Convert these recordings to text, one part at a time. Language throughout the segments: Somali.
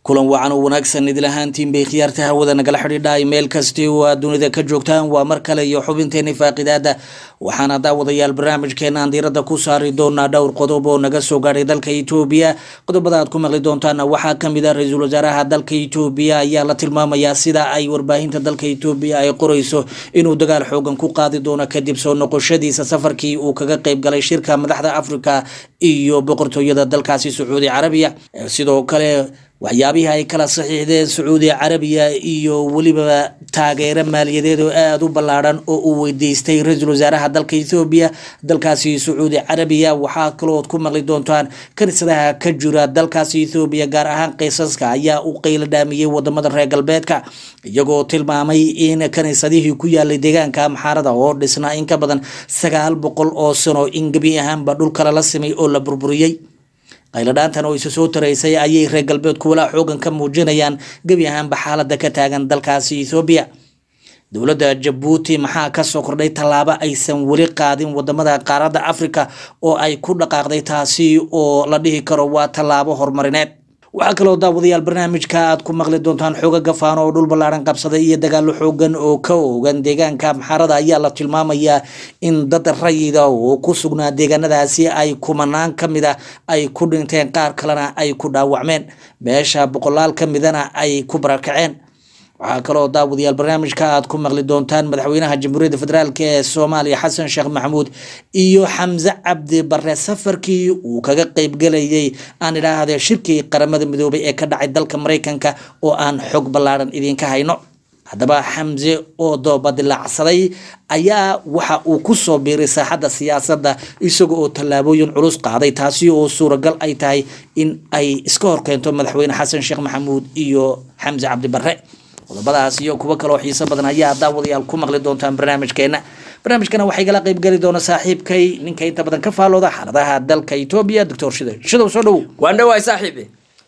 kulan wacan oo wanaagsan idil ahaantiin bay khiyaarta hawada nagala xidhiidhaay meel kasti oo aad dunida ka joogtaan waa mar kale iyo xubinteeni faaqidaada waxaana daawadayaal barnaamijkeena aan diiradda ku saari doonaa dhowr qodob oo naga soo gaadhay dalka etoobiya qodobada aad ku maqli doontaana waxaa kamid a ra-iisul wasaaraha dalka etoobiya ayaa la tilmaamayaa sida ay warbaahinta dalka etoobiya ay qoreyso inuu dagaal xoogan ku qaadi doono kadib soo noqoshadiisa safarkii uu kaga qeyb galay shirka madaxda africa iyo boqortooyada dalkaasi sacuudi carabiya sidoo kale waxyaabihii ay kala saxiixdeen sacuudi carabiya iyo weliba taageero maaliyadeed oo aada u ballaadhan oo uu weydiistay ra-iisul wasaaraha dalka ethoobiya dalkaasi sacuudi carabiya waxaa kaloood ku maqli doontaan kaniisadaha ka jira dalkaasi ethoobiya gaar ahaan qeysaska ayaa u qeylo dhaamiyey wadamada reer galbeedka iyagoo tilmaamay in kaniisadihii ku yaalay deegaanka amxaarada oo dhisnaa in ka badan sagaal boqol oo sano in gebi ahaanba dhulkala la simay oo la burburiyey qayladhaantan oo isa soo taraysay ayay reer galbeedku walaa xoogan ka muujinayaan gebi ahaanba xaalada ka taagan dalkaasi ethoobiya dowladda jabuuti maxaa kasoo kordhay tallaabo aysan weli qaadin wadamada qaaradda africa oo ay ku dhaqaaqday taasi oo la dhihi karo waa tallaabo horumarineed waxaa kaloo daawadayaal barnaamijka aad ku maqli doontaan xooga gafaan oo dhul ballaaran qabsaday iyo dagaalo xoogan oo ka ogan deegaanka amxaarada ayaa la tilmaamayaa in dad rayida oo ku sugnaa deegaanadaasi ay kumanaan ka mid a ay ku dhinteen qaar kalena ay ku dhaawacmeen beesha boqolaal ka midana ay ku barakaceen waxaa kaloo daawadayaal barnaamijka aad ku maqli doontaan madaxweynaha jamhuuriyadda federaalk ee soomaaliya xasan sheekh maxamuud iyo xamse cabdi bare safarkii uu kaga qeybgalayay aan idhaahde shirkii qaramada midoobay ee ka dhacay dalka mareykanka oo aan xog ballaaran idinka hayno haddaba xamse oo doobadilaacsaday ayaa waxa uu kusoo biiray saaxadda siyaasadda isaga oo tallaabooyin culus qaaday taasi oo suuragal ay tahay in ay iska horkeento madaxweyne xasan sheekh maxamuud iyo xamse cabdi bare qodobadaas iyo kuwo kaloo xiiso badan ayaa daawadayaal ku maqli doontaan barnaamijkeena barnaamijkana waxay gala qeyb geli doona saaxiibkay ninka inta badan ka faalooda xaaladaha dalka etoobiya doctor shide shidow soo dhowow waan dhawaay saaxiibi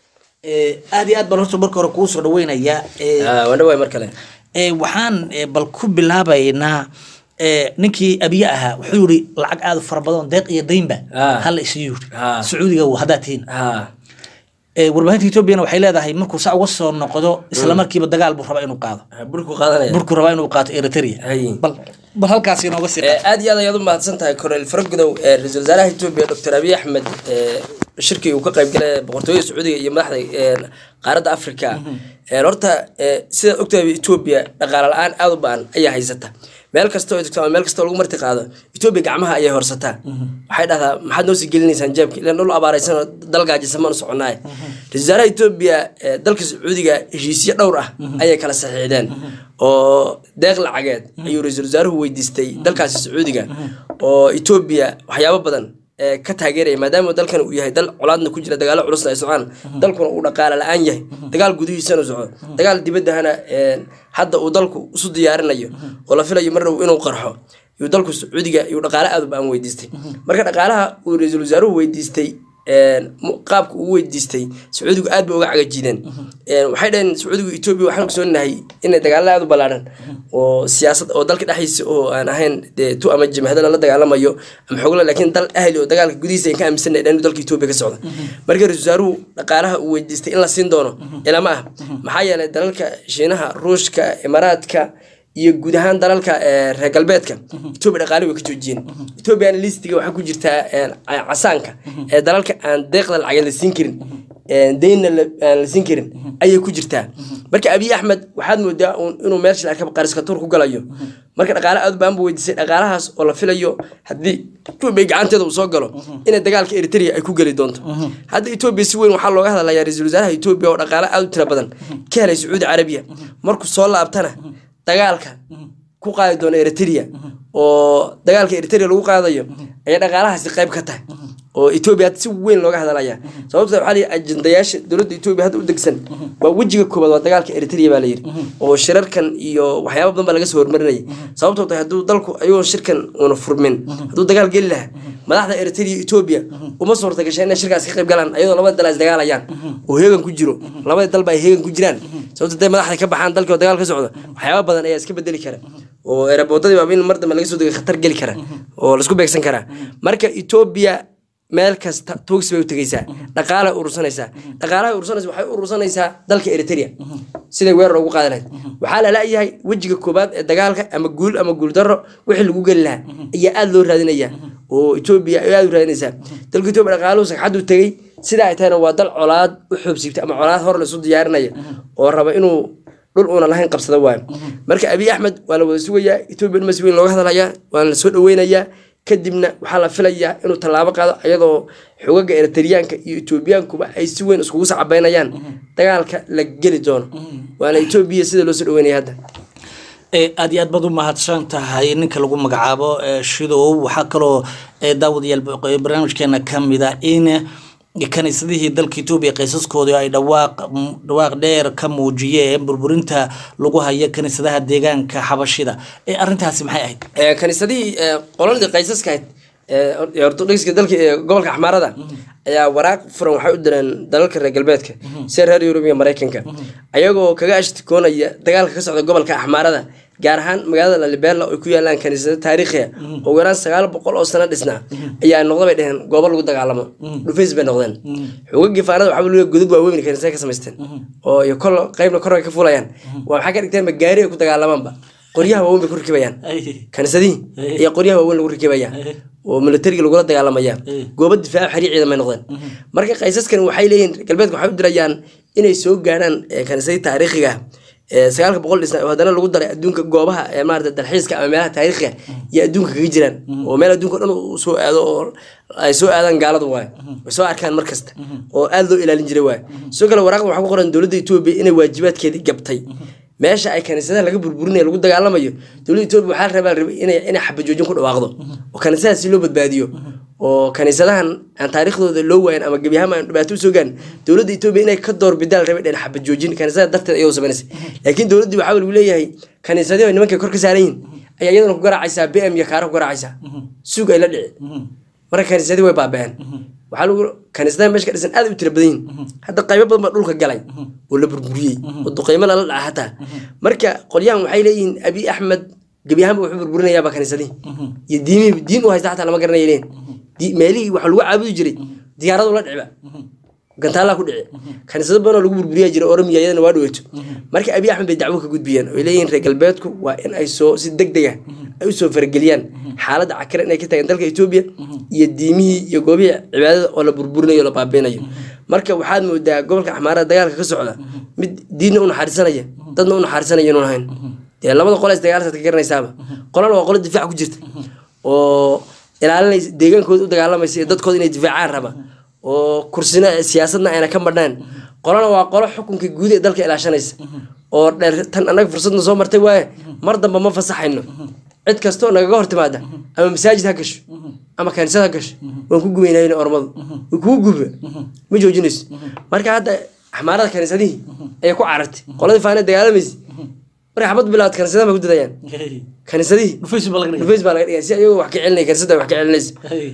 aada iyo aad baan horta marka hore kuu soo dhaweynaya waan dhawaay mar kale waxaan bal ku bilaabaynaa ninkii abiye ahaa wuxuu yiri lacag aada fara badan deeq iyo daynba hala isiyo yiri sacuudiga haddaad tihiin warbaahinta etoobiyana waxay leedahay markuu saa uga soo noqdo isla markiiba dagaal buu rabaa inuu qaado burku qaadanaya burku rabaa inuu qaato eritrea bal bal halkaas inooga sii qaad aad iyo aad ayaad u mahadsan tahay kornel faragudow ee ra-iisul wasaaraha etoobiya doctor abiy axmed shirkii uu ka qayb galay boqortooyada sacuudiga iyo madaxda qaaradda africa horta sidaad ogtahay etoobiya dhaqaale la-aan aada u ba-an ayaa haysata meel kasta oo tagto ama meel kasta oo lagu marti qaado etoobiya gacmaha ayay horsataa waxay dhahdaa maxaad noo sii gelinaysaan jeebka ilan dhul abaaraysan oo dalgaajisa maanu soconaaye ra-isul wasaaraha etoobiya dalka sacuudiga heshiisyo dhowr ah ayay kala saxiixdeen oo deeq lacageed ayuu ra-iisul wasaaruhu weydiistay dalkaasi sacuudiga oo etoobiya waxyaabo badan ka taageeraya maadaama dalkan uu yahay dal colaadna ku jira dagaalo culusna ay socdaan dalkuna uu dhaqaale la-aan yahay dagaal gudihiisana socdo dagaal dibaddahana hadda uu dalku isu diyaarinayo oo la filayo mar dhow inuu qarxo yuu dalku sacuudiga yuu dhaqaale aad u ba-an weydiistay marka dhaqaalaha uu ra-iisul wasaaruhu weydiistay qaabka uu weydiistay sacuudigu aad bay uga cagajiideen waxay dhaheen sacuudigu etoobiya waxaan ogsoonahay inay dagaalada aad u ballaadhan oo siyaasad oo dalka dhexdiisa oo aan ahayn dee tu ama jimhada lala dagaalamayo ama xogla laakiin dal ahli oo dagaalka gudihiisa aan ka aaminsanay dhan dalka etoobiya ka socda marka ra-isul wasaaruhu dhaqaalaha uu weydiistay in la siin doono ilama ah maxaa yeelay dalalka shiinaha ruushka imaaraadka iyo guud ahaan dalalka reer galbeedka etoobiya dhaqaali way ka joojiyeen etoobiyana listiga waxaa ku jirtaa casaanka ee dalalka aan deeqda lacageen la siin karin daynna aan la siin karin ayay ku jirtaa marka abiy axmed waxaad moodaa inuu meel shilaka qariskatuur ku galayo marka dhaqaale aad baan bu weydiisay dhaqaalahaas oo la filayo haddii etoobiya gacanteeda uu soo galo inay dagaalka eritrea ay ku geli doonto hadda etoobiya si weyn waxaa looga hadlayaa ra-iisul wasaaraha etoobiya oo dhaqaale aad u tira badan ka helay sacuudi carabiya markuu soo laabtana dagaalka ku qaadi doona eritrea oo dagaalka eritrea lagu qaadayo ayay dhaqaalahaasi qayb ka tahay oo etoobiya hadda si weyn looga hadalaya sababta waxaa layihi ajendayaasha dowladda etoobiya hadda u degsan waa wejiga koobaad waa dagaalka eritrea baa layidhi oo shirarkan iyo waxyaaba badan baa laga soo hormarinayay sababtoo tahay hadduu dalku ayagoo shirkan uuna furmin hadduu dagaal geli lahaa madaxda eritrea etoobiya uma suurta gashay inay shirkaas ka qayb galaan ayadoo labada dal ay dagaalayaan oo heegan ku jiro labada dalba ay heegan ku jiraan sababta haday madaxda ka baxaan dalkii oo dagaal ka socdo waxyaaba badan ayaa iska bedeli kara oo eraboodadii baaba in mar dambe laga soo degay khatar geli kara oo laisku beegsan karaa marka etoobiya meel kasta tuugsi bay u tegeysaa dhaqaalay urursanaysaa dhaqaalahay urursanaysa waxay u urursanaysaa dalka eritrea siday weerar ugu qaadi lahayd waxaa la la'yahay wejiga koobaad ee dagaalka ama guul ama guuldaro wixii lagu geli lahaa ayaa aada loo raadinaya oo etoobiya ay aada u raadinaysaa dalka etoobiya dhaqaaluhu sagxaduu tegey sidaa ay tahayna waa dal colaad u xoobsiibtay ama colaad hor laisu diyaarinaya oo raba inuu dhul uuna lahayn qabsada waayo marka abiy axmed waa la wada sugayaa etoobiya dhuma si weyn looga hadlayaa waana la soo dhaweynayaa kadibna waxaa la filayaa inuu tallaabo qaado iyadoo xogaga eritriyaanka iyo etoobiyaankuba ay si weyn iskugu sacabeynayaan dagaalka la geli doono waana etoobiya sida loo soo dhaweynaya hadda aada iyo aad baad u mahadsan tahay ninka lagu magacaabo shidow waxaa kaloo daawadayaal barnaamijkeena kamid a in kaniisadihii dalka etoobiya qaysaskoodii ay dhawaaq dhawaaq dheer ka muujiyeen burburinta lagu hayo kaniisadaha deegaanka xabashida ee arrintaasi maxay ahayd kaniisadihii qoladii qaysaskahayd ortodogska dalka gobolka axmaarada ayaa waraaq furan waxay u direen dalalka reer galbeedka sida reer yurub iyo maraykanka ayagoo kaga ashtikoonaya dagaalka ka socda gobolka axmaarada gaar ahaan magaalada lalibela oo ay ku yaalaan kaniisado taariikhiya oo yaraan sagaal boqol oo sano dhisnaa ayaa noqda bay dheheen goobo lagu dagaalamo dhufays bay noqdeen xogagii faanada waxaa laga godad waaweyn kaniisada ka samaysteen oo iyo kol qaybna kor ay ka fulayaan waa waxaa ka dhigteenba gaari ay ku dagaalamaanba qoryaha waaweyn bay ku rakibayaan kaniisadihii ayaa qoryaha waaweyn lagu rakibaya oo militariga lagula dagaalamaya goobo difaaco xariir ciidan bay noqdeen marka qaysaskan waxay leeyihin galbeedka waxay u dirayaan inay soo gaarhaan kaniisadii taariikhiga sagaalka boqol dhisna oo haddana lagu daray adduunka goobaha ee maarata dalxiiska ama meelaha taariikhiga iyo adduunka kaga jiraan oo meel adduunka o dhan uu soo aado oo ay soo aadaan gaalada waayo ay soo arkaan mar kasta oo aada loo ilaalin jiray waayo sidoo kale waraaqda waxaa ku qoran dowladda etoobiya inay waajibaadkeedii gabtay meesha ay kaniisadaha laga burburinayo lagu dagaalamayo dowladda etoobiya waxaa la rabaa rabay inay inay xabajoojin ku dhawaaqdo oo kaniisadaha si loo badbaadiyo oo kaniisadahan aan taariikhdooda loo waayan ama gebi ahaan aan dhibaato usoo gaarin dowladda etoobiya inay ka door bidaan rabay dheen xabajoojin kaniisada darteed ayadoo samaynaysa laakiin dowladdii waxaa lagu leeyahay kaniisadii oo nimankay kor ka saaran yihin ayaa iyadana ku garaacaysaa b m iyo kaara ku garaacaysaa suug ay la dhici marka kaniisadii way baaba'een waxaa lagu kaniisadaha meesha ka dhisan aad u tira badan yihin hadda qaybo badan baa dhulka galay oo la burburiyey oo duqeymo lala dhaca hataa marka qolyahan waxay leeyihiin abiy axmed gebi ahaanba wuxuu burburinayaaba kaniisadihii iyo diimihii diin u haysta xataa lama garanaya leen meelihii waxa lagu caabudi jiray diyaaradu la dhiciba gantaallaa ku dhici kaniisado badanoo lagu burburiya jira oromiya iyadana waa dhaweeto marka abiy axmed bay dacwo ka gudbiyeen oy leeyihiin reer galbeedku waa in ay soo si deg deg ah ay usoo farageliyaan xaaladda cakira inay ka tagaan dalka etoobiya iyo diimihii iyo goobihii cibaadada oo la burburinayo o la baabeynayo marka waxaad moodaa gobolka axmaarada dagaalka ka socda mid diinna u naxariisanaya dadna u naxariisanaya inuun ahayn dee labada qole is dagaalsaad ka garanaysaaba qolana waa qolo difaac ku jirta oo ilaalinaysa deegaankooda u dagaalamaysa iyo dadkooda inay difaacaan raba oo kursina siyaasadna ayna ka madhnaan qolana waa qolo xukunka guud ee dalka ilaashanaysa oo dheer tan annaga fursadna soo martay waaye mar damba ma fasaxayno cid kastoo nagaga hor timaada ama masaajid ha gasho ama kaniisad ha gasho waan ku gubaynayna ormadu way kugu guba ma joojinayso marka hadda axmaarada kaniisadihii ayay ku carartay qoladii faana dagaalamaysa markay xabad bilaawad kaniisadaha bay ku dadayaan kaniisadihii dhufays baa laga dhigay si ayagoo wax ka celinaya kaniisada wax ka celinaysa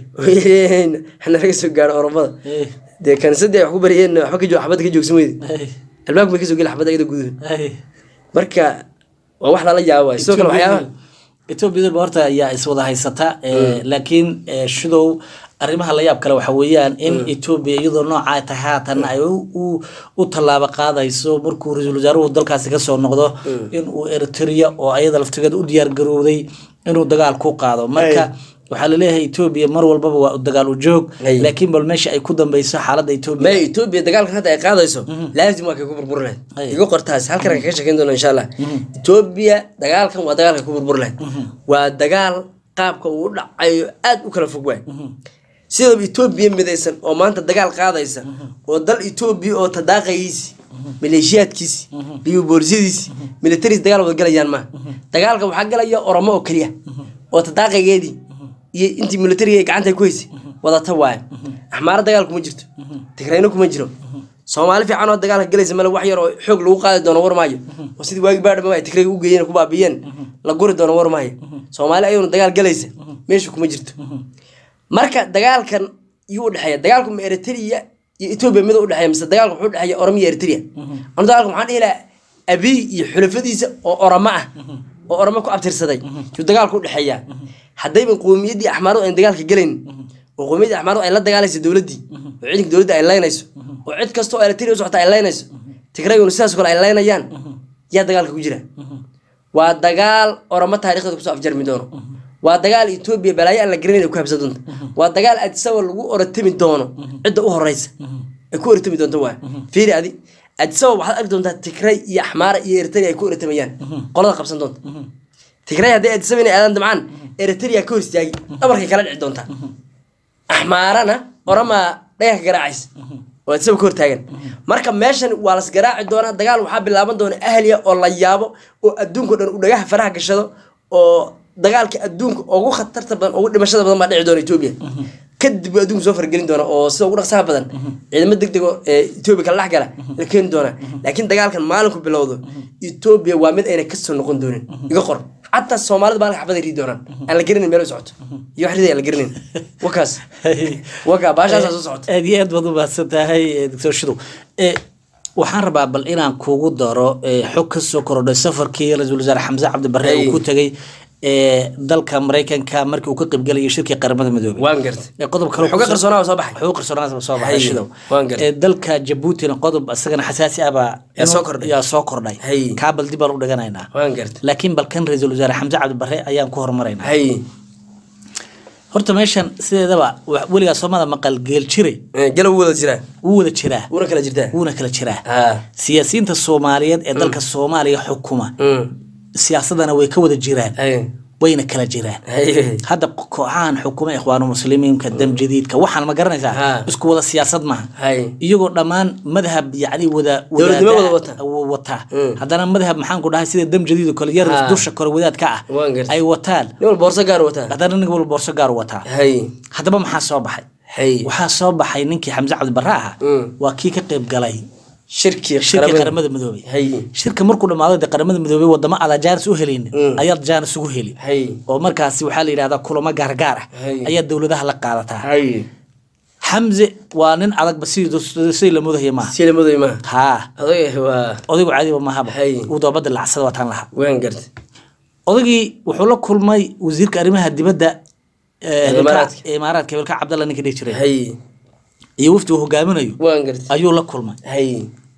nalaga soo gaaro oromada dee kaniisadii ay wax ku bariyeen waxba ka xabadda ka joogsan weyde albaabka bay kasoo geli xabadda iyada guduhu marka waa wax lala yaabo waay sidoo kale waxyaabaha etoobiyadaba horta ayaa iswada haysata laakiin shidow arrimaha la yaab kale waxa weeyaan in etoobiya iyadoo noocaa tahay haatan ay u tallaabo qaadayso markuu ra-iisul wasaaruhu dalkaasi kasoo noqdo inuu eritrea oo ayada laftigeeda u diyaar garowday inuu dagaal ku qaado marka waxaa laleeyahay etoobiya mar walbaba waa dagaal u joog laakiin bal meesha ay ku dambeyso xaaladda etoobiya ma etoobiya dagaalkan hadda ay qaadayso laazim waa kay ku burburi lahayd igu qortaas halkan aan kaga sheekeyn doona insha allah etoobiya dagaalkan waa dagaalka ku burburi lahayd waa dagaal qaabka uu u dhacayo aad u kala fog waay sidaba etoobiya midaysan oo maanta dagaal qaadaysa oo dal etoobiya oo tadaaqayiisi maleeshiyaadkiisi iyo boolisadiisi militariis dagaal wada galayaan maaha dagaalka waxaa galaya oromo oo keliya oo tadaaqageedii iyo intii militariga gacanta ku haysay wadata waayo axmaaro dagaal kuma jirto tigrayno kuma jiro soomaali fiican oo dagaalka galaysa male wax yar oo xoog lagu qaadi doono war maayo oo sidii waagi baadhama ay tigrayga u geeyeen ku baabiyeen la guri doono war maayo soomaali ayuuna dagaal galaysa meesha kuma jirto marka dagaalkan yuu udhexeeya dagaalku ma eritrea iyo etoobiya mid udhexeeya mise dagaalku wuxuu udhexeeya oromo iyo eritrea anu dagaalka waxaan dhihi lahaa abiy iyo xulafadiisa oo oromo ah oo oromo ku abtirsaday yuu dagaalku udhexeeyaa haddayba qowmiyaddii axmaaradu ayn dagaalka gelayn oo qowmiyadda axmaaradu ay la dagaalayso dowladdii oo ciidanka dowladda ay laynayso oo cid kasta oo eritrea u socota ay laynayso tigrayguna sidaas kale ay laynayaan yaa dagaalka ku jira waa dagaal oramo taariikhda kusoo afjarmi doono waa dagaal etoobiya balaayo aan la garanayn ay ku habsan doonto waa dagaal adisaba lagu oratami doono cidda u horeysa ay ku oratami doonto waa fiiri adi adisaba waxaad arki doontaa tigray iyo axmaara iyo eritrea ay ku oratamayaan qolada qabsan doonta tigray haddii adisaba inay aadaan damcaan eritrea ka hor istaagi dhabarkay kala dhici doontaa axmaarana oramaa dhagax garaacaysa oo adisaba ka hortaagan marka meeshan waa las garaaci doonaa dagaal waxaa bilaaban doona ahliya oo la yaabo oo adduunka dhan uu dhagaha faraha gashado oo dagaalka adduunka ugu khatarta badan ugu dhimashada badan baa dhici doona etoobiya kadib buu adduunka soo fargelin doona oo sida ugu dhaqsaha badan ciidamo deg dego ee etoobiya kala dhex gala la keeni doona laakiin dagaalkan maalinku bilowdo etoobiya waa mid ayna kasoo noqon doonin iga qor xataa soomaalida maalinka xabada ridi doonaan aan la garanayn meel u socoto iyo wax ridi aan la garanayn wakaas waka baashaasaa soo socoto aad iyo aad baad u mahadsan tahay doctor shidow Eh, waxaan rabaa bal inaan kugu daro eh, xog ka soo korodhay safarkii ra-iisul wasaare xamse cabdi barre Ay. uu ku tegey eh, dalka maraykanka markii uu ka qaybgalayay shirkii qaramada midoobay waan gartay Eh, qodob kale xoga qarsoonaa waa soo baxay wuxuu qarsoonaa soo baxay Hay, shidow waan gartay. Eh, dalka jabuutina qodob isagana xasaasi ah baa Yaa soo kordhay. yaa soo kordhay Hay. kaa bal dib baan u dhiganaynaa waan gartay laakiin balkan ra-iisul wasaare xamse cabdi barre ayaan ku horumaraynaa hay horta meeshan sideedaba wa- weligaa soomada maqal geel jiray Eh, galow wada jiraa wuu wada jiraa wuuna kala jirtaa wuuna kala jiraa ha siyaasiyiinta soomaaliyeed ee dalka soomaaliya xukuma Mm. siyaasadana way ka wada jiraan hay wayna kala jiraan hay hadda kooxahan xukuma ikhwaanu muslimiinka dam jadiidka waxaan ma garanaysaa Ha. isku wada siyaasad maaha hay iyagoo dhammaan madhab yacni wada Dowladnimo wadaada- wada wata. wa- wataa Mm. haddana madhab maxaan ku dhahay sida dam jadiid oo kale yar Ha. dusha kore wadaadka ah Waan gartay. ay wataan nin walba boorso gaar wataa haddana nin walba boorso gaar u wataa hay haddaba maxaa soo baxay hay waxaa soo baxay ninkii xamse cabdibarre ahaa Mm. waa kii ka qayb galay shirkii shirka qaramada midoobay hay shirka markuu dhamaado dee qaramada midoobay wadamo adaa jaanis u helin Mm. ayaad jaanis ugu heli hay oo markaasi waxaa la yidhahdaa kulamo gaargaar ah Hay. ayaa dowladaha la qaadataa hay xamse waa nin adagba sidii sidii la mudahaya maaha sila muday maaha haa oday waa odaygu caadiba maahaba Hay. uu doobada lacsada wataan lahaa waan gartay odaygii wuxuu la kulmay wasiirka arrimaha dibadda ee, Imaaraadka. hilka- imaaraadka hilka cabdalla ninka dhihi jiray hay iyo wafdi uu hogaaminayo waan gartay ayuu la kulmay hay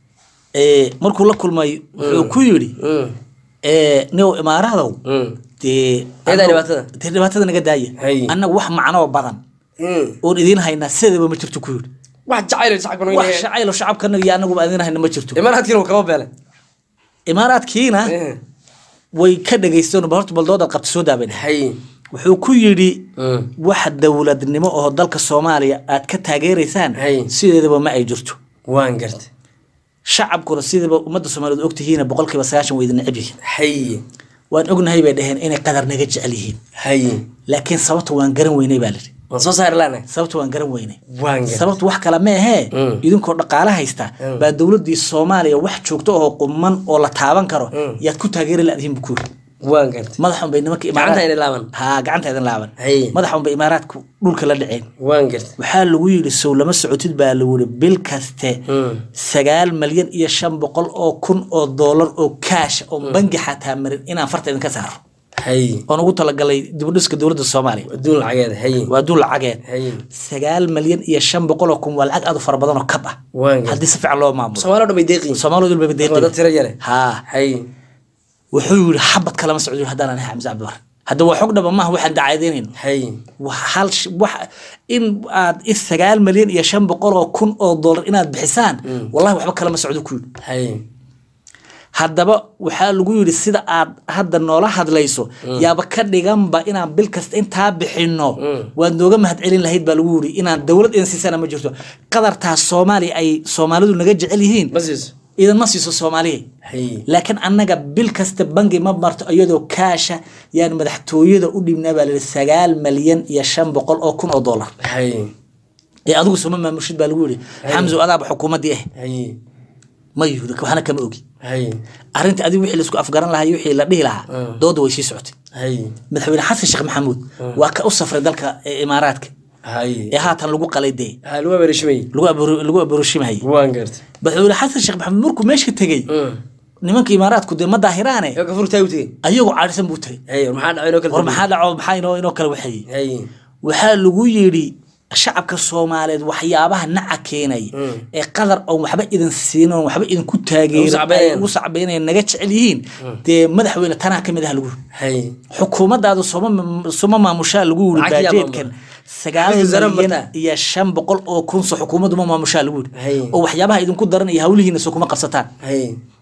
Ee, markuu la kulmay wuxuu ku yidhi Mm. ee, niow imaaradow Mm. dee Eedaa annagu- dhibaatada? dee dhibaatada naga daaya Hay. annaga wax macnoo badan Mm. oon idiin haynaa sidaba ma jirto ku yidhi wax jacayl shacabkan wax shacaylo shacabkanaga iyo anaguba idiin hayna ma jirto imaaraadkiina uu kama beelay imaaraadkiina Eh. way ka dhageysteen ba horta baldoodaad qabta soo daabeen hay wuxuu ku yidhi Mm. wax dowladnimo oo dalka soomaaliya aad ka taageeraysaan Hay. sideedaba ma ay jirto waan gartay shacabkuna sidaba ummadda soomaaliyeed ogtihiina boqolkiiba sagaashan way idin neceb yihiin hay waan ognahay bay dhaheen inay qadar naga jecel yihiin hay laakiin sababta waan garan weynay baa lidhi waan soo saari laana sababta waan garan weynay waan gartay sababtu wax kale ma ahee Mm. idinkoo dhaqaale haysta Mm. baa dowladii soomaaliya wax joogto oo quman oo la taaban karo Mm. yaad ku taageeri laadihiin bu kuuri waan gartay madaxun bay nimanka gacanta inay laaban ha gacanta idin laaban hay madaxun bay imaaraadku dhulka la dhaceen waan gartay waxaa lagu yidhi sow lama socotid baa lagu yidhi bil kaste Mm. sagaal malyan iyo shan boqol oo kun oo doolar oo kaash oo bangi xataa marin inaan farta idinka saaro hay oon ugu talagalay dibudhiska dowladda soomaaliya adduun lacageeda hay waa duul lacageed hay sagaal malyan iyo shan boqol oo kun waa lacag aad u fara badan oo kab ah waan gartay haddii si fiican loo maamulo soomaali o dhan bay deeqiin soomaalidu dul waa dad babadeeqi tiro yare haa hay wuxuu yidhi xabad kalama socdo haddaan anahay xamse cabdibar hadda waa xog dhaba maaha waxaan dacaydaynayn hay wax hal sh- wax in aad is sagaal malyan iyo shan boqol oo kun oo dollar inaad bixisaan wallahi waxba kalama socdo ku yidhi hay haddaba waxaa lagu yidhi sida aad hadda noola hadlayso yaaba ka dhiganba inaan bil kasta intaa bixinno waad nooga mahadcelin lahayd baa lagu yidhi inaan dowlad idin siisana ma jirto qadartaas soomaaliya ay soomaalidu naga jecel yihiin ma siiso idinma siiso soomaaliya hay laakiin annaga bil kasta bangi ma marto iyadoo kaasha yaan madaxtooyada u dhibnaa baa layihi sagaal malyan iyo shan boqol oo kun oo dollar hay ee adigu suma maamushid baa lagu yidhi xamso adaaba xukuumaddii ah hay ma yihudi waxna kama ogi hay arrinta adigu wixii laisku afgaran lahaa iyo wixii la dhihi lahaa dooda way sii socotay hay madaxweyne xasan sheekh maxamuud waa ka u safray dalka ee imaaraadka hay ee haatan lagu qalay dee ha lagu abeerishimay lagu aburu- lagu aburushimahayay waan gartay madaxweyne xasan sheekh maxamuud markuu meesha tegey nimanka imaaraadku dee ma daahiraane ee gafurtaa u tegey ayagoo caadhisan buu tegey hay war maxaa dhacay inoo kala war maxaa dhaco maxaa inoo inoo kala waxeeyey hay waxaa lagu yidhi shacabka soomaaliyeed waxyaabaha naca keenaya ee qadar oon waxba idin siin oon waxba idinku Ugu taageerin sacbeenayaan. ay ugu sacbeynayaan naga jecel yihiin dee madaxweyne tanaa ka mid ah lagu yiri hay xukuumadaadu soma soma maamushaa lagu yiri Lacag yaa baajeedkan sagaal Xafiis wasaare milyan mataa. iyo shan boqol oo kunso xukuumaddu ma maamushaa lagu Hay. yiri oo waxyaabaha idinku daran iyo hawlihiina soo kuma qabsataan hay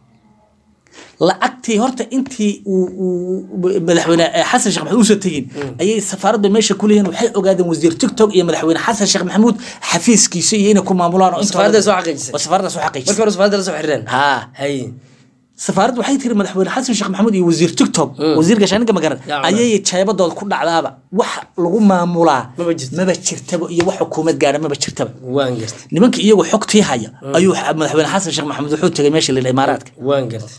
lacagtii horta intii uu uu madaxweyne eh, xasan sheekh maxamuud uusan tegin ayay safaaradda meesha ku leeyihiin waxay ogaadeen wasiir tiktok iyo madaxweyne xasan sheekh maxamuud xafiiskiisa iyo inay ku maamulaan oo intooda- Safaaradda soo xaqiijisay. oo safaaradda soo markii xaqiijisay hore safaaradda la soo xiriireen haa hay safaaraddu waxay tiri madaxweyne xasan sheekh maxamuud iyo wasiir tiktok wasiirka shaaninka magaran Ya Allah. ayay jeebadooda ku dhacdaaba wax lagu maamulaa Maba jirto. maba jirtaba iyo wax xukuumad gaadha maba jirtaba waan gartay nimanka iyagu xogtii haya ayuu madaxweyne xasan sheekh maxamuud wuxuu tegay meesha la yidhaha imaaraadka waan gartay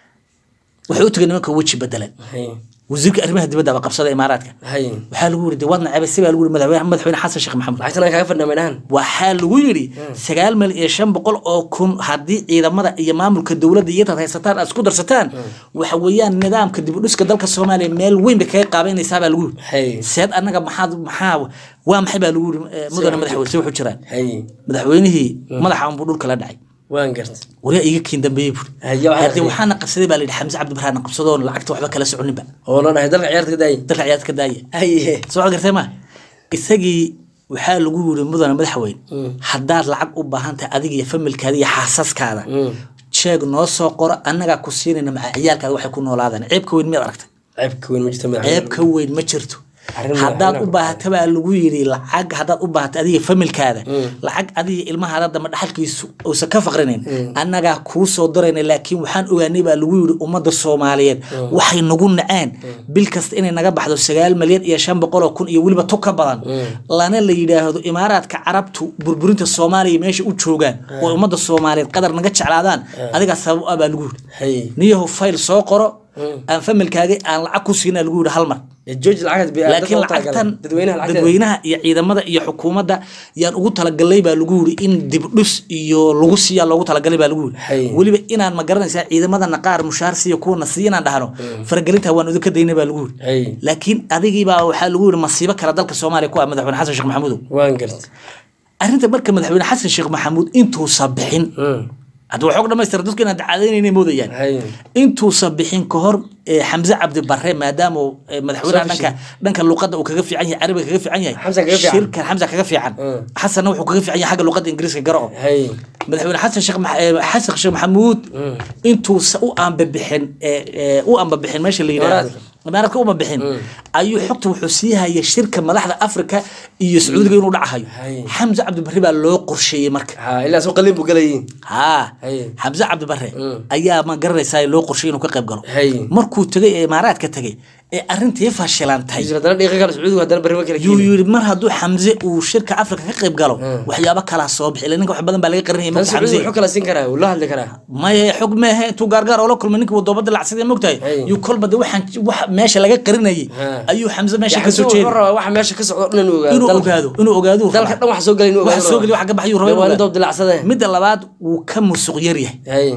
wuxuu u tegay nimanka weji bedelan hay wasiirka arrimaha dibadda baa qabsada imaaraadka hay waxaa lagu yiri de waad nacabay si baa lagu yiri madaxweyne madaxweyne xasan sheekh maxamuud lacagtan aan kaaga fadhnaa maydhahan waxaa lagu yiri sagaal milyan iyo shan boqol oo kun haddii ciidamada iyo maamulka dowladda iyo intaad haysataan aad isku darsataan waxa weeyaan nidaamka dib u dhiska dalka soomaaliya meel weyn bay kaga qaabeynaysaa baa lagu Hay. yiri seed annaga maxaad maxaa waa maxay baa lagu yiri eh, mudane madaxweyne si wuxuu jiraan hay madaxweynihii madaxa unbuu dhulka la dhacay waan gartay wariyaa iga kiin dambeeyey buuri Haye, waxaa haddii akhriyay. waxaana qabsaday baa la yidhi xamse cabdibaraana qabsadoon lacagta waxba kala soconinba oo la dhahay dalka ciyaarta ka daayay dalka ciyaad ka daaya hay soo gartay ma isagii waxaa lagu yiri mudane madaxweyne haddaad lacag u baahan tahay adiga iyo familkaada iyo xaasaskaada jeeg noo soo qoro annagaa ku siinayna maca ciyaalkaada waxay ku noolaadaan ceebka weyn miyaad aragtay ceebka weyn ma jirto madaxweyne ceebka weyn ma jirto Arrin haddaad madaxweyne u baahata baa lagu yiri lacag haddaad u baahato adiga familkaada lacag adiga ilmahaada dama dhaxalkiisu uusan ka faqrinayn annagaa kuu soo darayna laakiin waxaan ogaanay baa lagu yiri ummadda soomaaliyeed waxay nagu naceen bil kasta inay naga baxdo sagaal malyan iyo shan boqol oo kun iyo weliba tu ka badan lana la yidhaahdo imaaraadka carabtu burburinta soomaaliya meesha u joogaan oo ummadda soomaaliyeed qadar naga jeclaadaan adigaa sabab ah baa lagu yiri hay niyahu fayl soo qoro aan familkaaga aan lacag ku siinaa lagu yiri hal mar jooji lacagad bi laakiin lacagtan dadweynaha lacagteeda dadweynaha iyo ciidamada iyo xukuumadda yaan ugu talagalay baa lagu yiri in dibdhus iyo lagu siiyaa loogu talagalay baa lagu Hay. yiri weliba inaan ma garanaysaa ciidamadana qaar mushaar siiya kuwana siiya inaan dhahno faragelinta waan idinka daynay baa lagu Hay. yiri laakiin adigiibaa waxaa lagu yiri masiibo kale dalka soomaaliya ku ah madaxweyne xasan sheekh maxamuudow waan gartay arrinta marka madaxweyne xasan sheekh maxamuud intuusa bixin hadda waxoog dhamaystira dadku inaan dacadaynayna moodayaan hay intuusan bixin ka hor eh, xamse cabdi barre maadaama uu, eh, madaxweynaha Soo dhanka dhanka luqadda uu kaga fiican yahay carabiga kaga fiican yahay Xamsa kaga fiican. shirkan xamsa kaga fiican Mm. xasanna wuxuu kaga fiican yahay xagga luqadda ingiriiska garo oo hay madaxweyne xasan sheekh Max- eh, xasan sheekh maxamuud intuusa u aanbabixin eh, eh, u aanbabixin meesha la yidhaahdo imaaraadka uma bixin ayuu xogta wuxuu sii hayay shirka madaxda afrika iyo sacuudiga inuu dhacahayo Hay. xamse cabdi barre baa loo qorsheeyey marka ha ilaa soo qalin buu galayay haa Hay. xamse cabdi barre Mm. ayaa ma garanaysaa loo qorshay inuu ka qayb galo Hay. markuu tegay ee imaaraadka tegay ee arrintii fashilantay Isla haddana dhiiqa kale sacuudigu haddana barri ma kala yuu keenin yiri mar hadduu xamse uu shirka afrika ka qayb galo waxyaabo kalaa soo bixi ila ninka wax badan baa laga qarinaya tan marka sacuudigu xamse wuxuu kala siin karaa wuu la hadli karaa maya xog meehe intuu gaargaar oola kulmay ninka wadoobada lacagsadee mogtahay Hay. yuu kolba de waxaan wax meesha laga qarinayay Ha. ayuu xamse meesha Yaxan kasoo wuxuu jeeday rabaa waxa meesha ka socdo dhan inuu ogaado inuu dalka. ogaado inuu ogaado uu dalka rabaa. dhan wax soo galay inuu ogaado wax soo geli wax ka baxayuu rabaa inuu waa nin ogaado. doob dilacsade midda labaad wuu ka musuq yar yahay hay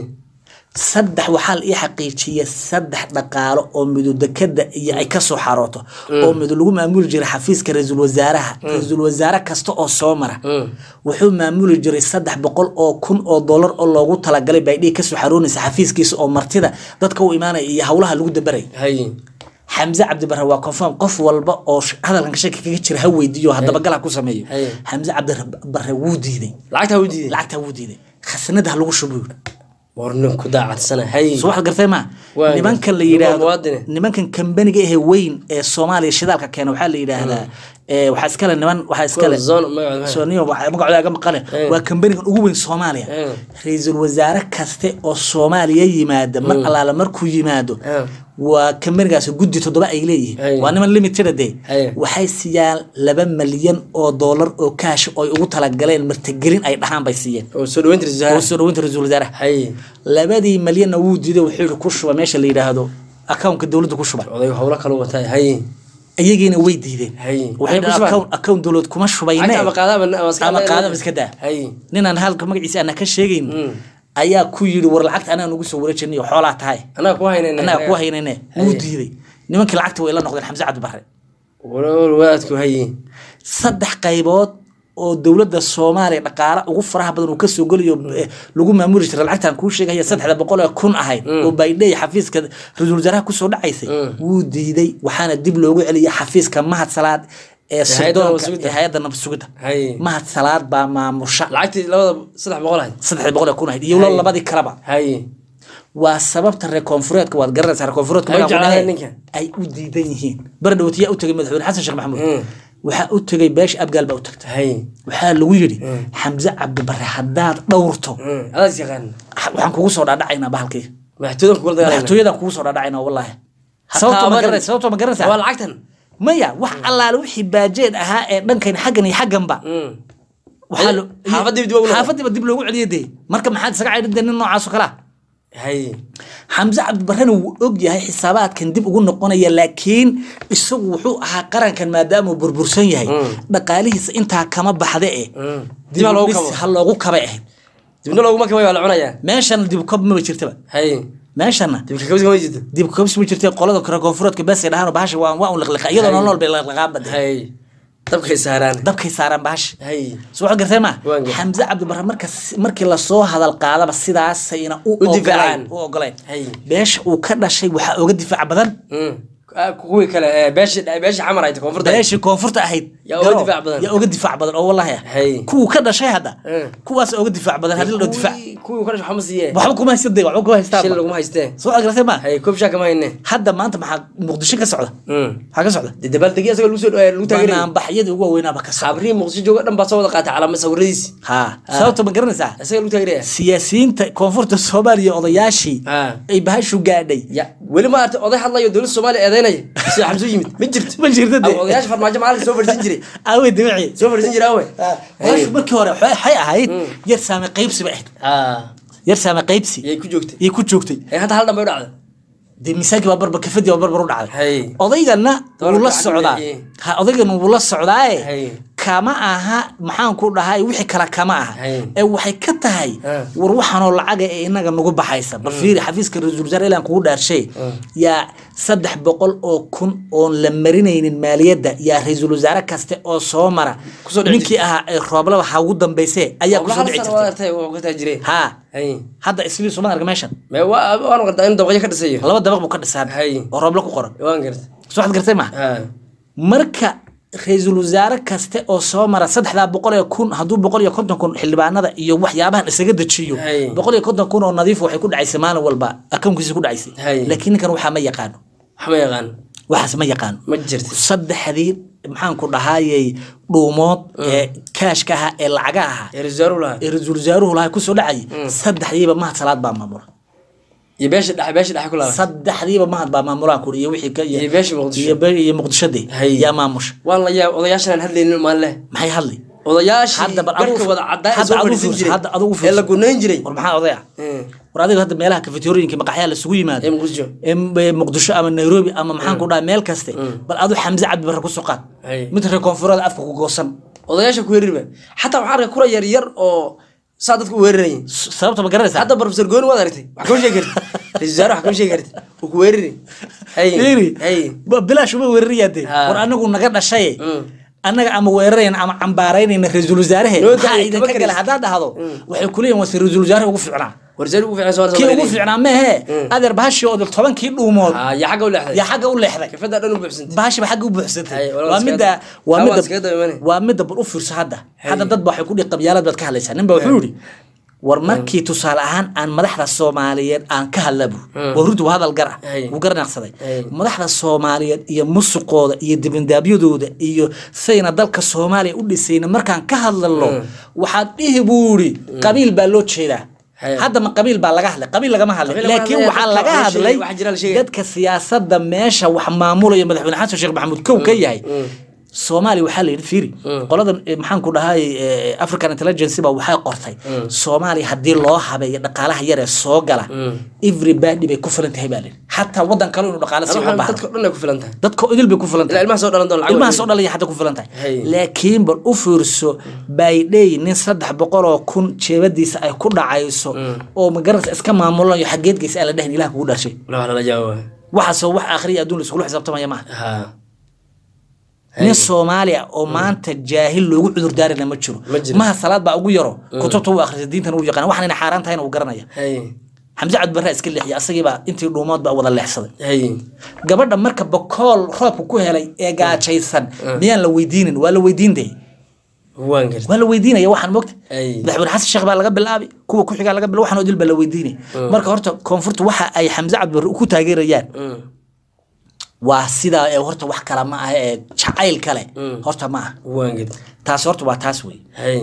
saddex waxaa la ii xaqiijiyay saddex dhaqaalo oo midudekada iyo ay kasoo xarooto oo midu lagu maamuli jiray xafiiska ra-iisul wasaaraha ra-iisul wasaare kasta oo soo mara wuxuu maamuli jiray saddex boqol oo kun oo dollar oo loogu talagalay baydhii kasoo xaroonaysa xafiiskiisa oo martida dadka u imaanaya iyo howlaha lagu dabaraya hay xamse cabdibarre waa confirm qof walba oo sh- hadalkan shaki kaga jira ha weydiiyo haddaba gal ha ku sameeyo Hay. xamse cabdibarre wuu diiday lacagtaa u diiday lacagtaa wuu diiday khasnada ha lagu shubo yidhi war nin ku daacadsana hay soo waxaad gartay ma Waa nimankan la gartay. yidhaahdo Waa muwaadine. nimankan kambaniga ehe weyn ee soomaaliya shidaalka keena waxaa la yidhaahdaa ee, waxaa iskale niman waxaa iskale Zone magacooda. Soniyo, waxaa- magacooda aga maqale Eh. waa kambanigan ugu weyn soomaaliya Eh. ra-iisul wasaare kaste oo soomaaliya yimaada mar allaala markuu yimaado Eh. waa kambanigaas guddi toddoba ay Eh. leeyihiin waa niman limited de Eh. waxay siiyaan laba malyan oo doolar oo kaash oo ay ugu talagaleen martigelin ay dhahaan bay siiyeen oo soo dhaweynta oo rasaara soo dhaweynta ra-iisul wasaaraha hay labadii malyanna wuu diiday wuxuu yihi ku shuba meesha la yidhaahdo accountka dowladda ku shuba oday howlo kale watay hay iyagiina way diideen Hay. waxay Waxay ku dhahaan shubaan? account account dowlad kuma shubayne lacagta ama qaadaba ama iska ama qaadaba iska daa hay ninaan halka magaciisa ana ka sheegayn ayaa ku yidhi war lacagta anaa nugu soo wareejinay oo xoolaa tahay anaa ku haynayna annaga ku haynayne wuu diiday nimankii lacagta way la noqdeen xamse cabdi barre war waadku hay saddex qaybood oo dowladda soomaaliya dhaqaale ugu faraha badan uu kasoo gelayo eh, lagu maamuli jiray lacagtan kuu sheegaya saddexda boqol ee kun ahayd oo baydhey xafiiska ra-iisul wasaaraha kusoo dhacaysay wuu diiday waxaana dib loogu celiyay xafiiska mahad salaad ee hay'adda nabad sirdoonka sugidda. ee hay-adda nabad sugidda hay mahad salaad baa maamusha lacagtii labada saddex boqol ahayd saddexda boqol ee kun ahayd iyo Hay. labadii kaleba hay waa sababta reer koonfureedka waad garanaysaa reer koonfureedka Ay magaca jeclaadeen ku ninka. dhahay, ay u diidan yihiin bardhowt yaa u tegay madaxweyne xasan sheekh maxamuud Mm. waxaa u tegay beesha abgaal baa u tagtay hay waxaa lagu yidhi xamse cabdibare haddaad dhowrto Mm, adaas yaqaan waxaan kugu soo dhaadhacaynaa bahalkii madaxtooyada kugula dagaalayna madaxtooyadan kugu soo dhaadhacaynaa wallaahi Ha sababto ma taabanin. garanaysa sababto ma waa garanaysaa lacagtan maya wax allaale wixii baajeed ahaa ee dhankan xaggan iyo xagganba Mm. waxaa Ay, lo- xaafadii dib ugu noqon. xaafadiiba dib loogu celiyay dee marka maxaad isaga caydhin dee nin noocaas oo kale ah hay xamse cabdibarrena wuu og yahay xisaabaadkan dib ugu noqonaya laakiin isagu wuxuu ahaa qarankan maadaama uu burbursan yahay dhaqaalihiisa intaa kama baxda eh Mm. dib ha loogu bis kabo ha loogu kabay ahayd dibna looguma kabay waa la cunayaa meeshana dib kab maba jirtaba hay meeshana dibka kabis kama jirto dib kabs ma jirta qolada kore koonfureedka bes ay dhahaan bahasha waa waa un liqliqa iyadoo Hay. nolol bay liqliqaan bade hay dabkay saaraan dabkay saaraan bahasha hay soo waxaad gartay ma Waan gartay. xamse cabdibarre marka markii lasoo hadal qaadaba sidaasayna u U difaacaan. ogoleen u ogoleen Hay. beesha uu ka dhashay waxaa oga difaac badan Mm. Ah, kuwii kale ee beesha beesha xamar ayta koonfurta beeshii koonfurta ahayd Yaa uga garo, difaac badan. yaa uga difaac badan oo wallahi ah Hay. kuwuu ka dhashay hadda Mm. kuwaas oga difaac badan haddii la dhaho difaac Kuwii- kuwii kale waxba ma siiyee waxba kuma haysta dee waxba kuma shil haystaan laguma haystee soo waxaad gartay ma hay koob shaa kama hayne hadda maanta maxaa muqdisho ka socda Mm. maxaa ka socda dee dabaaldegi asagoo lagu soo dhawaaya lagu taageerayay banaanbaxyadii ugu waaweynaaba ka socda khabrihi muqdisho jooga dhan baa soo wada qaatay calaamad sawiradiisi ha sababta ma garanaysaa isaga lagu taageeraya siyaasiyiinta koonfurta soomaaliya odayaashii Ah. ay bahashu gaadhay ya weli ma artay oday hadlayo dowladda soomaaliya eedeynaya sida xamsu yimid ma jirto ma jirto dee Ama odayaasha farmaajo maalinka soo fadhiisan jiray aawey dabici soo fadhiisan jiray awe bahashu markii hore waxay waxay ahayd yar saame qaybsi bay ahayd ah yar saame qaybsi yay ku joogtay ayay ku joogtay hay hadda hal dhan bay u dhacda dee miisaanki baa barbar kafadii baa barbar u dhacday hay odaygana Doolarka wuu la xagga socdaa leeyahay. ha odaygana wuu la socdaaye Hay. kama aha maxaan ku dhahay wixii kale kama aha Hay. ee waxay ka tahay Ah. war waxaanoo lacaga ee inaga nagu baxaysa bal fiiri xafiiska ra-iisul wasaare ilaan kugu dhaarshay yaa saddex boqol oo kun oon la marinaynin maaliyadda yaa ra-iisul wasaare kaste oo soo mara Kusoo dhici ninkii ahaa ee rooblaba ha ugu dambayse ayaa Qobla kusoo hal dhici sano waa jirtay artay waa ka taa jireen ha hay hadda islii suma arga meeshan me waa waan qartaa in dabaqyo ka dhisayo laba dabaq buu ka dhisaan Hay. oo roobla ku qoran waan garta soo waxaad gartay ma ha marka ra-iisul wasaare kaste oo soo mara saddexdaa boqol ee kun hadduu boqol iyo konton kun xildhibaanada iyo waxyaabahan isaga dejiyo Hay. boqol iyo konton kun oo nadiif waxay ku dhacaysay maalin walba akoonkiisa ku dhacaysay Hay. laakiin ninkan waxaa ma yaqaano waxma yaqaan waxaas ma yaqaano ma jirto saddexdii maxaan ku dhahayay dhuumood ee kaashka ahaa ee lacaga ahaa ee rasaaru lahaa ee ra-iisul wasaaruhu lahaa kusoo dhacayay saddexdiiba mahad salaad baa maamula iyo beesha dhexe beesha dhexe ku lahaa saddexdiiba mahad baa maamulaan kuri iyo wixii ka iyo beesha muqdisho iyo be- iyo muqdishadii Hay. yaa maamusha waan la yaab odayaashan aan hadlaynin maan leh maxay hadlay odayaashii Hadda bal garka adigu- wada caddaa ee hadda soo adigu fadhiisan fiirso, jiray hadda adigu ee fiirso. la gunayn jiray war maxaa odaya Mm. war adiga hadda meelaha kafeterooyinka maqaxyaa lasugu yimaado ee muqdisho ee m- ee muqdisho ama nairobi ama maxaan ku dhahay meel kaste bal adu xamse cabdibarre ku soo qaad Hay. mid reer koonfureed afka ku goosan odayaasha ku weerariba xataa waxaan arkay kura yar yar oo saa dadku u weerarayay S- sababta ma garanaysaa hadda professor gooni waad aragtay wax kama sheegi kartid ra-iisul wasaare wax kama sheegi kartid uu ku weerari hay Fiiri, hay ba- bilaash uma weerarayaa dee Ha. war anagu naga dhashaye Mm. annaga ama weerarayna ama cambaaraynayna ra-iisul wasaarahe Noo maxaa daayay, idinka kama gala karis. haddaad dhahdo waxay kuleeyihin waa se ra-iisul wasaaraha ugu fiicnaa warsaari ugu fiican soo kii ugu fiicnaa mehe adeer bahashii oo tobankii dhuumood ah yaa xagga u leexday yaa xagga u leexday kafada dhan u buuxsantay bahashiba xagga u buuxsantay Hay, walaal waa iskaga- midda waa Haa, midda waa iskaga daba imanay. waa midda bal u fiirso hadda hadda dad ba waxay ku dhihi qabyaalad baad ka hadlaysaa nin ba wuxuu yidhi war markii tusaale ahaan aan madaxda soomaaliyeed aan ka hadlabu waa runtu waa hadal gar ah Hay. wuu garnaqsaday Hay. madaxda soomaaliyeed iyo musuqooda iyo dibindaabyadooda iyo sayna dalka soomaaliya u dhisayna markaan ka hadlalo waxaad dhihi buu yidhi qabiil baa loo jeedaa Hay. hadda ma qabiil baa laga hadlay qabiil lagama hadlay Qabiil lagama laakiin hadlay, waxaa dadka laga wax sheegay, hadlay wax jira la sheegay. dadka siyaasada meesha wax maamulaya madaxweyne xasan sheekh maxamuud kow ka yahay soomaaliya waxaa la yidhi fiiri qoladan eh, maxaan ku dhahay eh, african intelligence ba waxay qortay soomaaliya haddii loo habeeyo dhaqaalaha yar ee soo gala everybody bay ku filan tahay baa la yidhi xataa waddan kale inuu dhaqaale sii uga dadka baahdo dhan ay ku filan tahay dadka idil bay ku filan ilaa tahay ilmaha soo dhalan doon lacag ilmaha weyn. soo dhalaya xataa ku filan tahay Hay. laakiin bal u fiirso baydhey nin saddex boqol oo kun jeebadiisa ay ku dhacayso oo magaranaysa iska maamulayo xageedgeysa aan la dhahin ilaah kugu dhashay Wala wax lala jawaabo waxaasoo wax akhriya adduun la iskula xisaabtamaya maaha ha nin soomaali ah oo maanta jaahil loogu cudurdaarina ma jiro Ma jiro. maha salaad baa ugu yaro kutubta uu akhrisa diintan uu yaqaan waxaan inay xaaraan tahayna uu garanaya hay xamse cabdibarre iska leexiya asagiibaa intii dhuumood baa wada leexsaday hay gabadha marka bokool roobka ku helay ee gaajaysan miyaan la weydiinin waa la weydiintay waan gartay waa la weydiinaya waxaan mogta Ay. madaxweyne xasan sheekh baa laga bilaabi kuwa ku xigaa laga bilaabi waxaan oo dil baa la weydiinay marka horta koonfurta waxa ay xamse cabdibarre ku taageerayaan Mm. waa sidaa ee horta wax kale ma aha ee jacayl kale horta ma aha waan gartay taasi horta waa taas wey hay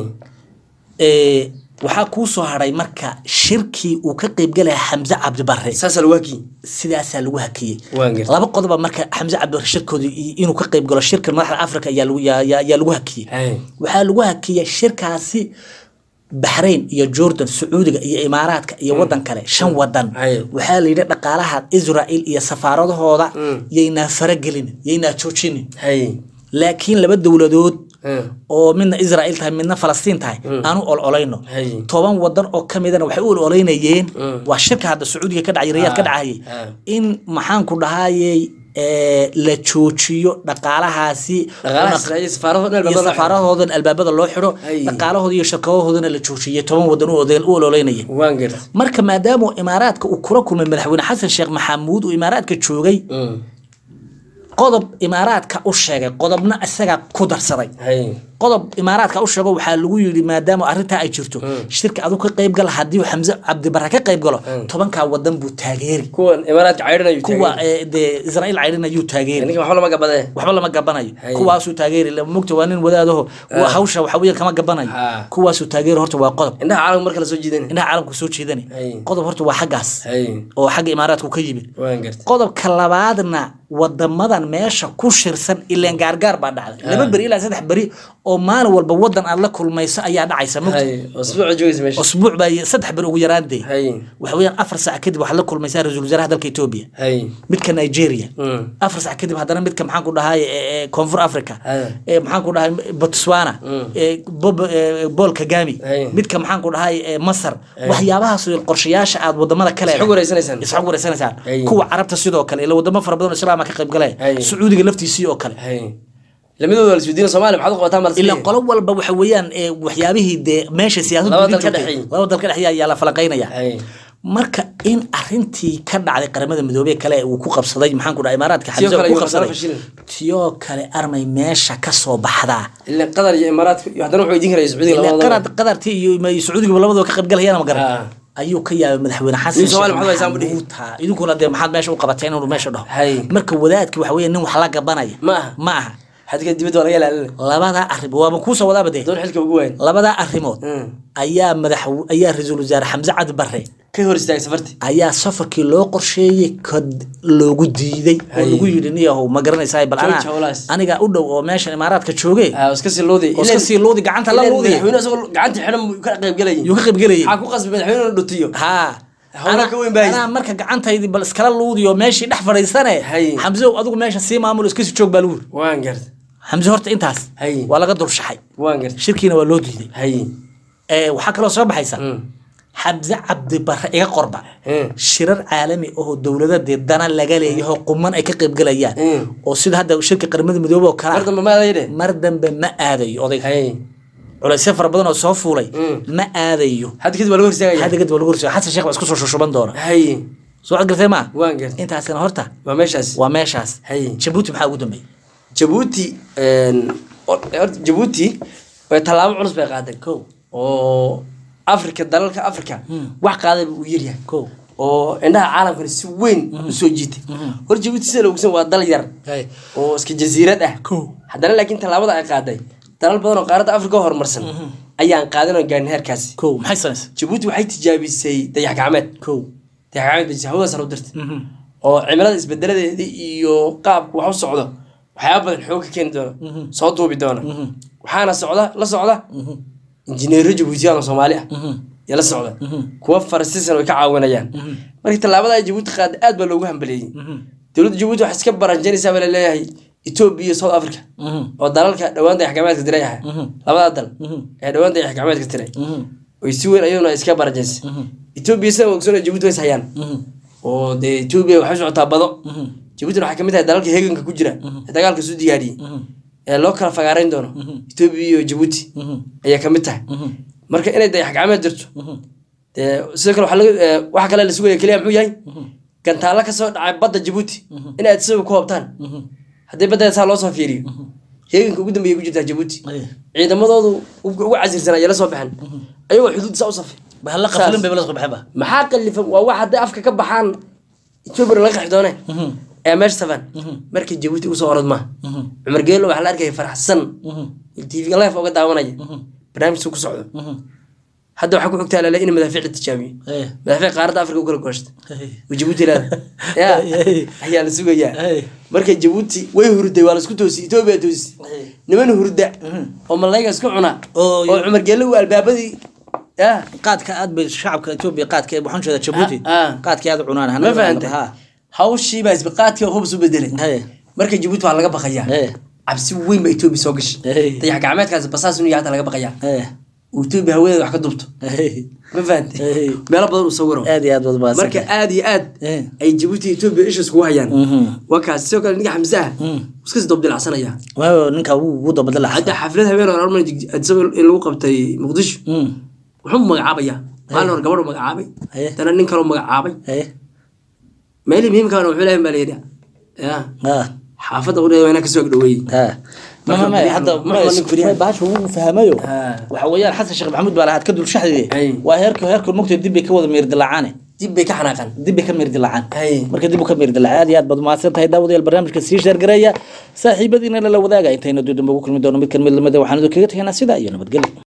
Ee, waxaa kuu soo haray marka shirkii uu ka qaybgalaya xamse cabdibarre saasaa lagu hakiyey sidaasaa lagu hakiyey Waan gartay. laba qodoba marka xamse cabdibarre shirkooda i- inuu ka qayb galo shirka madaxda africa ayaa lagu- yaa- yaa yaa lagu hakiyey hay waxaa lagu hakiyey shirkaasi baxrayn iyo jordan sacuudiga iyo imaaraadka iyo wadan kale shan wadan Haye. waxaa la yidhi dhaqaalaha israel iyo safaaradahooda yaynaa faragelin yaynaa joojinin hay laakiin laba dowladood Mm. oo midna israel tahay midna falastiin tahay aanu ololayno Haye. toban wadan oo ka midana waxay u ololeynayeen waa shirka hadda sacuudiga ka dhacay riyaad ka Ah, dhacayay ah. in maxaanku dhahayey ee, la joojiyo dhaqaalahaasi dhaqaalaha una- Israa'iil safaarado meel iyo badan loo xiro. safaarahoodan albaabada loo xidho Ay. dhaqaalahooda iyo shirkadahoodana la joojiyey toban wadan u odeen- u ololeynaya waan gartay marka maadaama imaaraadka uu kula kulmay madaxweyne xasan sheekh maxamuud uu imaaraadka joogay Mm. qodob imaaraadka u sheegay qodobna isagaa ku darsaday hay qodob imaaraadka u sheego waxaa lagu yidhi maadaama arrintaa ay jirto shirka aduu ka qayb gala haddii uu xamse cabdibare ka qayb galo tobankaa wadan buu taageeri kuwan imaaraadka caydhanayu kuwa ee, dee israa'iil caydhin ayuu taageeri ninka waxba lama gabadee waxba lama gabanayo Hay. kuwaasuu taageeri la- mogta waa nin wadaadaho wa- hawsha waxa weeyaan kama gabanayo Ha. kuwaasuu taageeri horta waa qodob indhaha caalamka marka la soo jiidanay indhaha caalamku soo jeedani Hay. qodob horta waa xaggaas hay oo xagga imaaraadku ka yimid waan gartay qodobka labaadna wadamadan meesha ku shirsan ileen gaargaar baa dhacday laba beri ilaa saddex beri oo maalin walba wadan aad la kulmayso ayaa dhacaysa mogta hay usbuuca joogaysa meesha usbuuc baa saddex beri ugu yaraandee hay waxa weeyaan afar saac kadib waxaad la kulmaysaa ra-iisul wasaaraha dalka etoobiya hay midka nigeria Mm. afar sac kadib haddana midka maxaan ku dhahay ee, ee, koonfur africa Haya. ee, maxaan ku dhahay botswana ee, Bob- ee, paul kagami Haya. midka maxaan ku dhahay ee, masar waxyaabahaas oo qorshayaasha aad wadamada kale Isxog wareysanaysaan. isxog wareysanaysaan Haya. kuwa carabta sidoo kale ila wadamo fara badan oo islaama ka qayb galaya Haya. sacuudiga laftiisii oo kale hay lamadooda la isweydiina soomaaliya maxaad u qabataa ilaa mal qolo walba waxa weeyaan ee, waxyaabihii dee meesha siyaasaddu Laba idin dal ka joogtay. dhexeeyey. laba dal ka dhexeeya ayaa la falanqeynaya hay marka in arintii ka dhacday qaramada midoobey kale uu ku qabsaday maxaan ku dhahay imaaraadka Tiyoo xamse kale uu ku iyo qabsaday Masar fashilin. tiyoo kale armay meesha ka soo baxdaa ilaa qatar iyo imaaraadka iyo haddana wuxuu idiin karaya sacuudiga ilaa labadaba qarad qadartii iyo iyo sacuudiga labadaba ka qaybgalayana ma Ah. garan ayuu ka yaabay madaxweyne xasan Nin Soomaali Sheekh maxamed Haysaan buu dhihi. Maxamuud, ha. idinkuna dee maxaad meesha u qabateen inuu meesha dhaho Hay. marka wadaadki waxa weeye nin wax la gabanaya Ma aha. ma aha xadka dibadda waa laga ilaalina labadaa arrim waaba kuusoo wadaaba dee doon xilka ugu wayn labadaa arrimood Mm. ayaa madax ayaa ra-iisul wasaare xamse cadi barre ka hor istaagay safarti ayaa safarkii loo qorsheeyey kad loogu diiday oo Hay. lagu yidhi niyahow ma garanaysaa bal Jooji anaa howlahaas. aniga u dhow oo meeshan imaaraadka jooge ah iska sii loodi oo iska sii loodi gacanta la loodi madaxweyne isagoo gacanta xidhan buu ka qayb galayay yuu ka qaybgelayay maxaa ku qasbay madaxweyne inuu dhutiyo haa Howlaha Anaa- ka weyn baa haysta. anaa marka gacantaydi bal iskala luudiyo meeshii dhex fadhiisane Hay. xamseow adigu meesha sii maamulo iska sii joog baa lagu yiri waan gartay xamse horta intaas Hay. waa laga dulshaxay waan gartay shirkiina waa loo diiday hay Ee, waxaa kaloo soo baxaysa Mm. xamse cabdi barre iga qorba Mm. shirar caalami oo dowladadee dana laga leeyaho quman ay ka qaybgalayaan Mm. oo sida hadda shirka qaramada midoobey oo kale mar ah, dambe ma adayde mar dambe ma aadayo odayga hay culaysyo fara badan oo soo fuulay Mm. ma aadayo hadda kadib waa laga hor istaagaya hadda kadib waa lagu horseeyo xasan sheekh baa isku soo shushuban doona hay soo cad gartay maa waan gartay intaasina horta waa meeshaas waa meeshaas Hay. jabuuti maxaa ugu dambeeyey jabuuti horta jabuuti way tallaabo culus bay qaaday kow oo afrika dalalka afrika wax qaadayba uu yaryahay kow oo indhaha caalamkana si weyn u soo jiitay hor jabuuti sida la ogsan waa dal yar Hay. oo iska jasiirad ah Kow. haddana laakiin tallaabada ay qaaday dalal badan oo qaaradda afrika ka horumarsan ayaan qaadin oo gaarin heerkaasi kow maxay samaysay jabuuti waxay tijaabisay dayax gacmeed kow dayax gacmeed bay hawadaas u dirtay oo cimilada isbedeladeeda iyo qaabku wax u socdo waxyaaba badan xoog ka keeni doona soo duubi doona waxaana socda la socda injineero jabuutiyaan oo soomaali ah ya la socda kuwa farasiisan way ka caawinayaan markii tallaabada ay jabuuti qaada aad baa loogu hambaleeyey dowladda jabuuti waxay iska baranjanaysaa baa laleeyahay etoobiya iyo south africa oo dalalka dhowaan dayax gacmeedka diray ah labadaa dal ee dhowaan dayax gacmeedka diray oy si weyn ayaduna iska baranjaysay etoobiya sida ogsoon jabuuti way is hayaan oo dee etoobiya waxay u socotaa bado jabuutina waxay kamid tahay dalalka heeganka ku jira ee dagaalka soo diyaariyey ee loo kala fagaarayn doono etoobiya iyo jabuuti ayay kamid tahay marka inay dayax gacmeed jirto dee sidoo kale waxaa laga- ee, waxa kale la sugaya keliya muxuu yahay gantaalo kasoo dhacay badda jabuuti in aad isaga ku hobtaan haddii badda saa loo soo fiiriyo heeganka ugu dambeeya ku jirtaa jabuuti Aye. ciidamadoodu ugu ugu casirsan ayay la soo baxeen ayagoo xuduud saa u safay bahalla qaflin bay la soo baxeen ba maxaa qalifan waa wax hadday afka ka baxaan etoobiya laga qaxi doone ee meesha safan markii jabuuti usoo orod maaha cumar geelo waxaa la arkaya faraxsan tv life oga daawanaya barnaamijku ku socdo hadda waxaa ku xogtaa lale in madaafiic la tijaabiyo Aye. madaafiic qaaradda afrika u kala gooshta Aye. oo jabuuti leeda ya Aye. ayaa la sugayaa Aye. marka jabuuti way hurday waa laisku toosi etoobiya toosi Aye. niman hurda oo malayga isku cuna Oo- oo cumar geelo uu albaabadii ya qaadka aad bay shacabka etoobiya qaadka ee waxaan jeeda jabuuti Ah, ah. qaadkii aad u cunaan ma fahantay hawshii baa isbiqaadkii oo hubs u bedelay Haye. marka jabuuti waa laga baqayaa Haye. cabsi weyn baa etoobiya soo gashay Haye. dayax gacmeedkaas basaas inuu yahay hata laga baqayaa Eh, uu etoobiya hawadeeda wax ka dubto eh, ma fahantay Haye. meelo badan uu sawiro aad iyo aad baad mahadsan marka tahay. aad iyo aad Eh. ay jabuuti iyo etoobiya isha iskugu hayaan Mhm. waa kaas sidoo kale ninka xamse ah iska sii dabdilacsanaya waayo ninka wuu ugu dabadala hadda xaflad habeen hore armay isagoo in lagu qabtay muqdisho wuxuu magacaabaya maalin hore gabadhu magacaabay Haye. dana nin kaloo magacaabay meelii muhiimkaana wuxuu leeyahay baa layidhi ya xaafadda udhe waa inaa kasoo agdhoweeyey Marka mama beriyahan- hadda marka nin beriyahan- bahasha wuu fahmayo Ah. waxa weeyaan xasan sheekh maxamuud baa lahaad ka dul shaxdide Ay. waa heerka heerka mugta dib bay ka wada meeri dilacaane dib bay ka xanaaqan dib bay ka meeri dilacaan Ay. marka dib u ka meeri dilacaan aad iyo aad baad mahadsan tahay daawadayaal barnaamijka sii sheergareeya saaxiibadiina lala wadaaga intayna dudamba ugu kulmi doono mid kan mid lamida waxaan idin kaga tegaynaa sidaa iyo nabadgelyo